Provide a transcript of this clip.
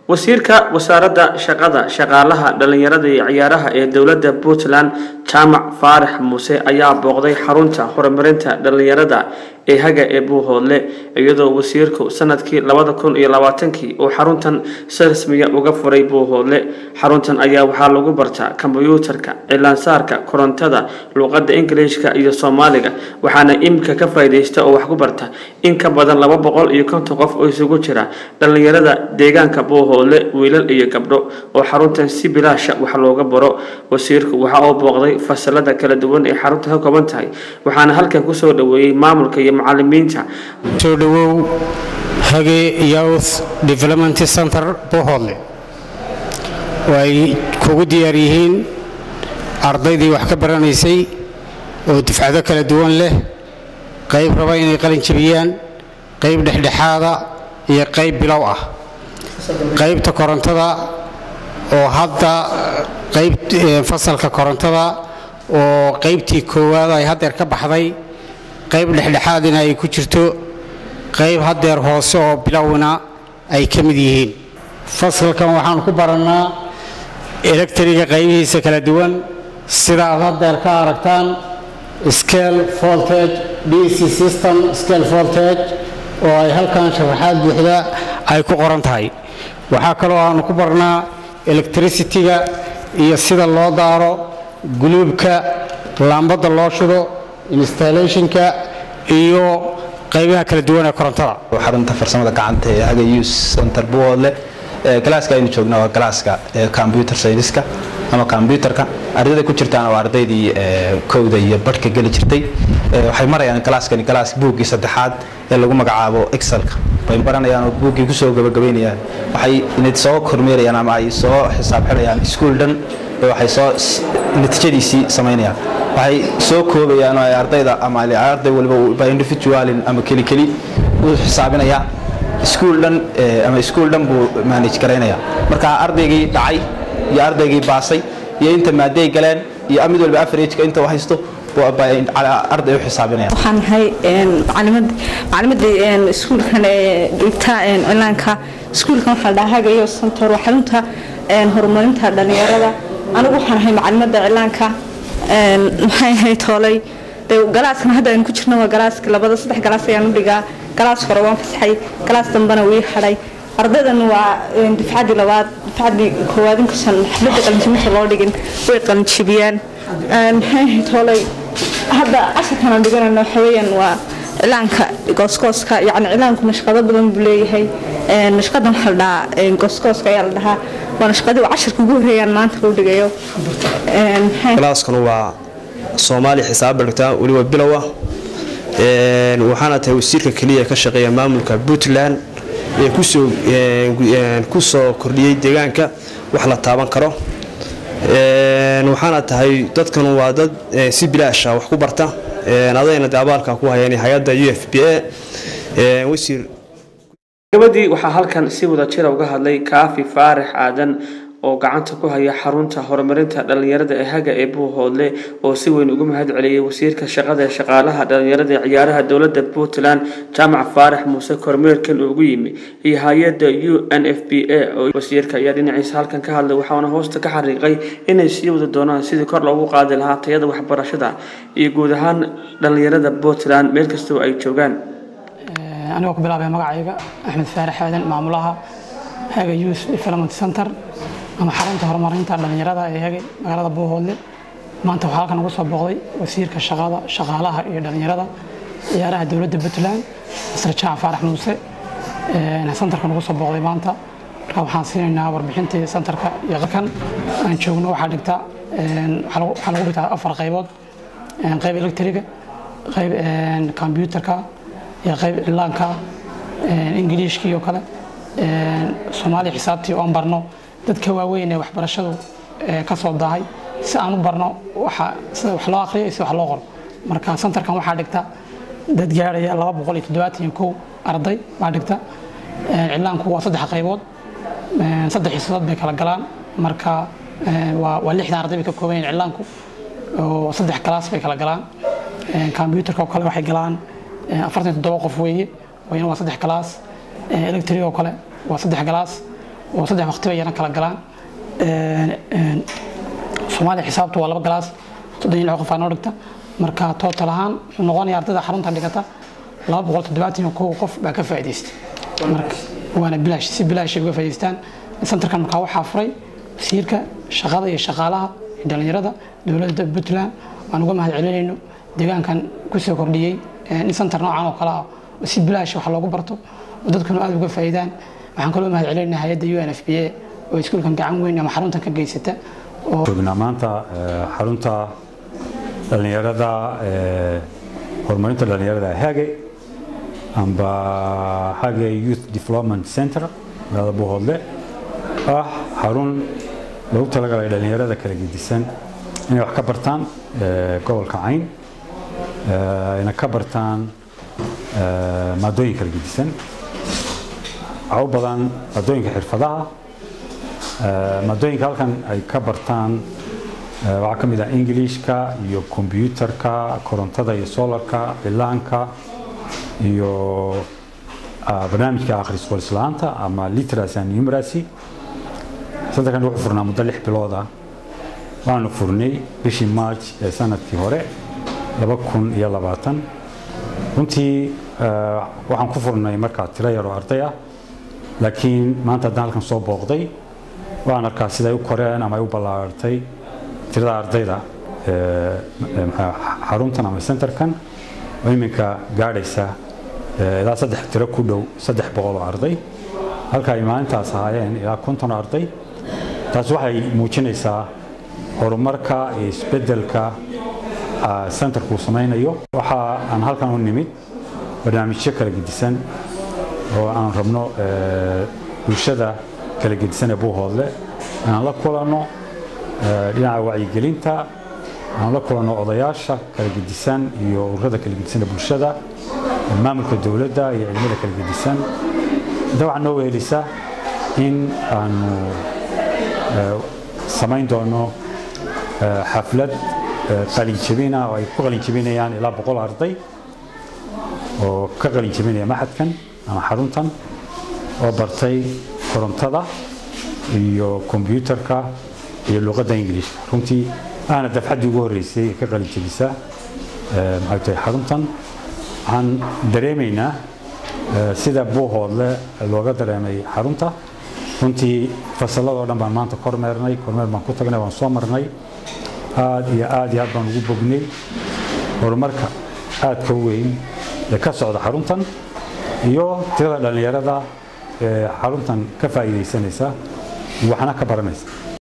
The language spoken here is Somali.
wasiirka wasaaradda shaqada shaqaalaha dhalinyarada iyo ciyaaraha ee dowladda puntland jaamac faarax muuse ayaa booqday xarunta horumarinta dhalinyarada ee haga ee buuhoodle iyadoo wasiirku sanadkii labada kun iyo labaatankii uu xaruntan si rasmiya uga furay buuhoodle xaruntan ayaa waxaa lagu bartaa kombyuutarka cilaansaarka korontada luuqada ingiliishka iyo soomaaliga waxaana iminka ka faa'iidaysta oo wax ku barta in ka badan laba boqol iyo konton qof oo isugu jira dhalinyarada deegaanka buuhoodle wiilal iyo gabdho oo xaruntan si bilaasha wax looga baro wasiirku waxa uu booqday fasalada kala duwan ee xarunta ka kooban tahay waxaana halkan kusoo dhaweeyey maamulka iyo macalimiinta soo dhawow hage youth development center buuhoodle oo ay kugu diyaar yihiin ardaydii wax ka baranaysay oo dufcado kala duwan leh qayb raba inay qalin jabiyaan qayb dhexdhexaada iyo qayb bilow ah qaybta korontada oo hadda qayb fasalka korontada oo qaybtii koowaad ay haddeer ka baxday qayb dhexdhexaadina ay ku jirto qayb haddeer hoose oo bilowna ay ka mid yihiin fasalkan waxaan ku barannaa electriga qaybihiisa kala duwan sida aad haddeer ka aragtaan scale voltage dc system scale voltage oo ay halkan sharaxaad buuxda ay ku qoran tahay waxaa kaloo aanu ku barnaa electricity-ga iyo sida loo daaro guluubka laambadda loo shido installationka iyo qaybaha kala duwan ee korontada xarunta farsamada gacanta ee haga youth center buwoodle galaaska aynu joogna waa galaaska computer scienceska ama computerka ardayda ku jirtaana waa ardaydii kowda iyo badhka geli jirtay waxay marayaan galaaskani galaas buuggii saddexaad ee lagu magacaabo excelka bay baranayaan oo buuggii kusoo gabagabaynayaan waxay inad soo kormeerayaan ama ay soo xisaab xidhayaan iskuul dhan waxay soo natiijadiisii samaynayaan waxay soo koobayaan oo ay ardayda ama arday waliba by individualin ama keli keli u xisaabinayaa iskuul dhan ama iskuul dhan buu manage garaynaya marka ardaygii dhacay iyo ardaygii baasay iyo inta maaday galeen iyo mid walba averageka inta u haysto arday u xisaabinaya waxaan ahay macalimadii iskuulkan ee dhigta cilaanka iskuulkan waxaa la dhahaa hagayo santor waa xarunta horumarinta dhalinyarada anigu waxaan ahay macalimada cilaanka maxay ahayd toolay galaaskan hadda aynu ku jirno waa galaaska labada saddex galaas ayaan u dhigaa galaas hore waan fasaxay galaas dambena wii hadhay ardaydan waa dufcadii labaad dufcadii koowaad inkastan xafladda qalinjibinta loo dhigin way qalinjibiyaan maxay ahayd toolay hadda casharkan aan dhiganayno waxa weeyaan waa cilaanka gooskooska yacni cilaanku nashqado badan buu leeyahay nashqadan waxaa la dhahaa gooskooska ayaa la dhahaa waa nashqadii waa casharka ugu horreeyaan maanta loo dhigayo galaaskanu waa soomaali xisaab bargtaa weliba bilow ah waxaana tahay wasiirka keliya ka shaqeeya maamulka puntland ee ku soo kordhiyey deegaanka wax la taaban karo waxaana tahay dadkan waa dad si bilaasha wax ku barta adayna de abaalka ku hayeen hay-adda u f b a wasiir gabadii waxaa halkan si wada jira uga hadlay kaafi faarax aadan oo gacanta ku haya xarunta horumarinta dhalinyarada ee haga ee buuhoodle oo si weyn ugu mahad celiyey wasiirka shaqada ee shaqaalaha dhalinyarada ee ciyaaraha dowladda puntland jaamac faarax muuse kormeerkan ugu yimi iyo hay-adda u n f b a oo wasiirka ayaa dhinaciisa halkan ka hadlay waxaana hoosta ka xariiqay inay sii wada doonaan sidii kor loogu qaadi lahaa tayada waxbarashada iyo guud ahaan dhalinyarada puntland meel kastoo ay joogaan anigoo ku bilaabaya magacayga axmed faarax aadan maamulaha haga youth development center ama xarunta horumarinta dhalinyarada ee hegay magaalada buuhoodle maanta waxaa halkan ugu soo booqday wasiirka shaqada shaqaalaha iyo dhalinyarada ciyaaraha dowladda puntland masar jaac faarax muuse santarkan ugu soo booqday maanta marka waxaan siinaynaa warbixintii santarka iyo qalkan aan joogno waxaa dhigta waxaa lagu dhigtaa afar qaybood qayb electriga qayb combyutarka iyo qayb cilaanka ingiliishkii oo kale soomaali xisaabtii oon barno dadka waaweyn ee waxbarashadu ka soo dahay si aan u barno sida wax loo aqriyo iyo sida wax loo qoro marka santarkan waxaa dhigta dad gaaraya laba boqol iyo toddobaatan kow arday baa dhigta cilaanku waa saddex qaybood saddex xiisadood bay kala galaan marka waa lixdan arday bay ka kooban yihin cilaanku oo saddex kalaas bay kala galaan combyutarka oo kale waxay galaan afartan toddoba qof weeye wayna waa saddex kalaas electric oo kale waa saddex galaas oo saddex waqti bay yana kala galaan soomaaliya xisaabtu waa laba galaas soddon iyo lix qof aa noo dhigta marka total ahaan wuxuu noqonayaa ardayda xarunta dhigata laba boqol toddobaatan iyo kow qof baa ka faa'iidaysta marka waana bilaash si bilaash ay uga faa'iidaystaan santarkan markaa waxaa furay wasiirka shaqada iyo shaqaalaha iyo dhalinyarada dowladda puntland waan uga mahad celinayno deegaankan kusoo kordhiyey in santar noocan oo kale ah oo si bilaash wax loogu barto oo dadkuna aada uga faa'iidaan waxaan kaloo mahad celinaynaa hay-adda u n f b a oo iskuulkan gacan weyn ama xaruntan ka geysata joognaa maanta xarunta dhallinyarada horumarinta dhallinyarada hage amba hage youth development center magaalada buuhoodle ah xarun lagu talagalay dhallinyarada kala gedisan inay wax ka bartaan gobolka cayn ayna ka bartaan maadooyin kala gedisan waxa u badan maadooyinka xirfadaha maadooyinka halkan ay ka bartaan waxaa ka mid ah ingiliishka iyo kombyuutarka korontada iyo solarka cilaanka iyo barnaamijka akhris walislaanta ama literacy and numeracy santarkan wuxuu furnaa muddo lix bilood ah waanu furnay bishii march ee sanadkii hore laba kun iyo labaatan runtii waxaan ku furnay markaa tiro yar oo arday ah laakiin maanta haddaan halkan soo booqday waan arkaa siday u koreen ama ay u ballaartay tirada ardayda xaruntan ama centerkan oo iminka gaadhaysa ilaa saddex tiro ku dhow saddex boqol oo arday halka ay maalintaas ahaayeen ilaa konton arday taas waxay muujinaysaa horumarka iyo isbeddelka centerku samaynayo waxa aan halkan u nimid barnaamijyo kala gedisan oo aan rabno bulshada kala gedisan ee buuhoodle inaan la kulanno dhinaca wacyigelinta aan la kulanno odayaasha kala gedisan iyo ururada kala gedisan ee bulshada maamulka dowladda iyo cilmada kala gedisan inta waxaa noo wehelisa in aanu samayn doono xaflad qalinjabina oo ay ku qalinjabinayaan ilaa boqol arday oo ka qalinjabinaya maxadkan ama xaruntan oo bartay korontada iyo kombyuutarka iyo luqadda ingiliishka runtii aana dafxaddii ugu horreysay ee ka qalinjabisa maxay tahay xaruntan waxaan dareemaynaa sida buuhoodle looga dareemay xarunta runtii fasalladoo dhan baan maanta kormeernay kormeer baan ku tagnay waan soo marnay aad iyo aad iyo aad baan ugu bognay horumarka aadka u weyn ee ka socda xaruntan iyo tirada dhallinyarada ee xaruntan ka faa'iidaysanaysa waxna ka baranaysa